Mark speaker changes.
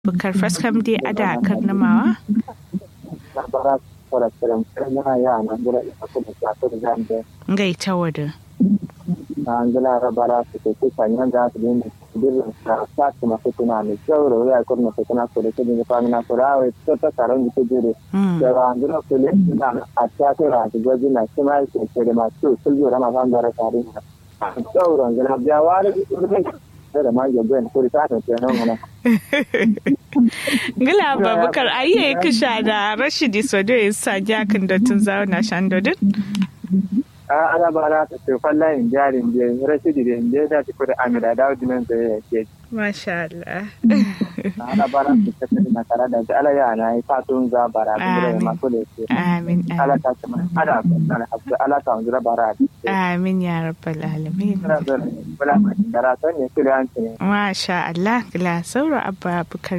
Speaker 1: bukar faskam dai ada karnamawa
Speaker 2: bara fara kiran kana ya na gura ita kuma ta ta zambe
Speaker 1: ngai tawada
Speaker 2: na angala rabara su ke kanya da su din dirra ta ta kuma su tuna ne sauro ya ko na su tuna ko da ke fa na ko rawo to ta karon ki jire da angala ko le na a ta ta ra ta gwaji na kuma ke ke da masu sulju rama ban da tare sauro angala ya ware da ma ya gwen ko ta ta ce nan wannan
Speaker 1: Gila Babukar ayi kisha da Rashidi Sodo ya sa jakin da tun zauna shan dodin?
Speaker 2: a ana ba na ta ce falla in jarin je Rashidi da je da ta kuda Amira da Udinan da ya ke
Speaker 1: Masha Allah.
Speaker 2: ana ba na ta ce na tare da ala ya na yi fatun za bara da ma ko da ke
Speaker 1: Amin.
Speaker 2: ala ta ce ana ana habba ala ta wanzura bara
Speaker 1: Amin ya rabbal alamin.
Speaker 2: ana da bala ma karatu ne kira an ce
Speaker 1: Masha Allah, gila sauro abba Bukar